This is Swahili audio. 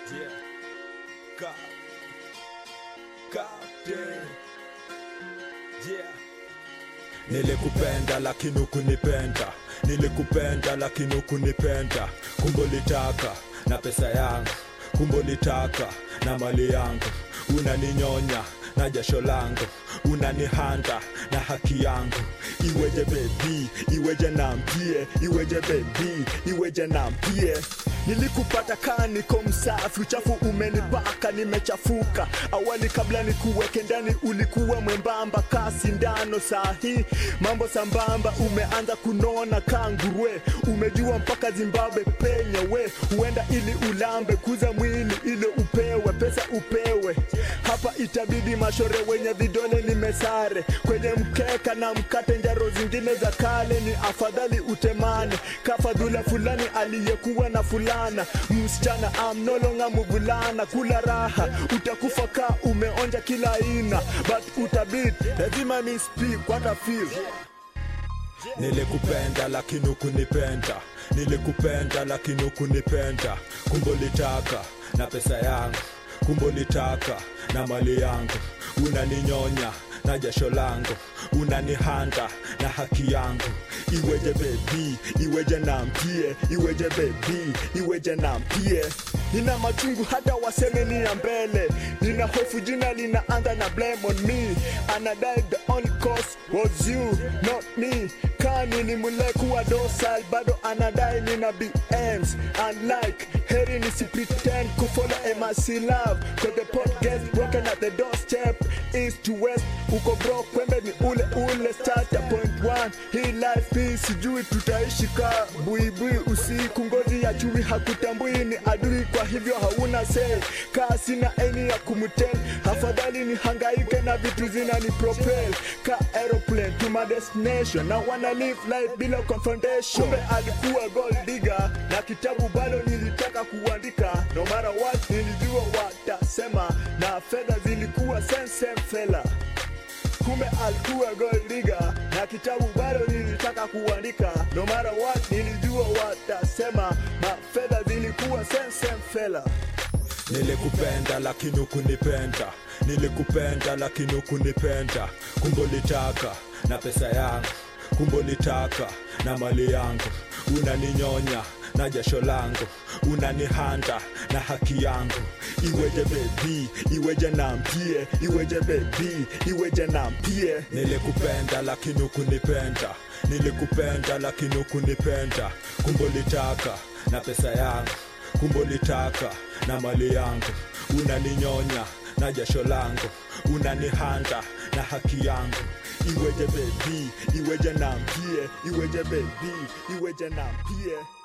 Yeah. Ka. Captain. Yeah. Nilikupenda lakini ukunipenda, nilikupenda lakini ukunipenda. Kumbe ulitaka na pesa yangu, kumbe ulitaka na mali yangu. Unaninyonya na jasho langu, unanihanda na haki yangu. Iweje bebi, iweje nampie, iweje bebi, iweje nampie Nilikupata kaa niko msafi, uchafu umenipaka, nimechafuka. Awali kabla nikuweke ndani ulikuwa mwembamba kaa sindano, sahi mambo sambamba, umeanza kunona kaa nguruwe, umejua mpaka Zimbabwe penye we huenda ili ulambe, kuza mwili ili upewe pesa upewe. Hapa itabidi mashore wenye vidole nimesare kwenye mkeka na mkate, njaro zingine za kale ni afadhali utemane kafadhula fulani aliyekuwa na fulana msichana am no longer mvulana kula raha utakufa ka umeonja kila aina but utabit lazima mi speak what I feel Nilikupenda lakini ukunipenda, nilikupenda lakini ukunipenda. Kumbe ulitaka na pesa yangu, kumbe ulitaka na mali yangu. Unaninyonya na jasho langu, unanihanda na haki yangu. Iweje bebi, iweje nampie, iweje bebi, iweje nampie. Nina machungu hata waseme ni ya mbele, nina hofu jina linaanza na blame on me. Anadai the only cause was you, not me. Kani ni mulekuwa docile, bado anadai nina BMs. Unlike heri nisi pretend kufollow MRC love, cause the pot gets broken at the doorstep. East to west, uko broke, kwembe ni ule ule. Start at point one, hii life hii sijui tutaishi ka buibui usiku. Ngozi ya chui hakutambui ni adui, kwa hivyo hauna say. Kaa sina eni ya kumtel, afadhali ni hangaike na vitu zinani propel ka aeroplane to my destination. Na wana live life bila confrontation. Kumbe alikuwa gold digger na kitabu bado nilitaka kuandika, no matter what nilijua watasema, na fedha zilikuwa same same fella kumbe alikuwa gold digger na kitabu bado nilitaka kuandika no matter what nilijua watasema mafedha zilikuwa same same fella Nilikupenda lakini ukunipenda, nilikupenda lakini ukunipenda. Kumbe ulitaka na pesa yangu, kumbe ulitaka na mali yangu. Unaninyonya na jasho langu, unanihanda na haki yangu. Iweje bebi, iweje nampie, iweje bebi, iweje nampie. Nilikupenda lakini ukunipenda, nilikupenda lakini ukunipenda. Kumbe ulitaka na pesa yangu kumbe ulitaka na mali yangu, unaninyonya na jasho langu, unanihanda na haki yangu. Iweje bebi, iweje nampie, iweje bebi, iweje nampie.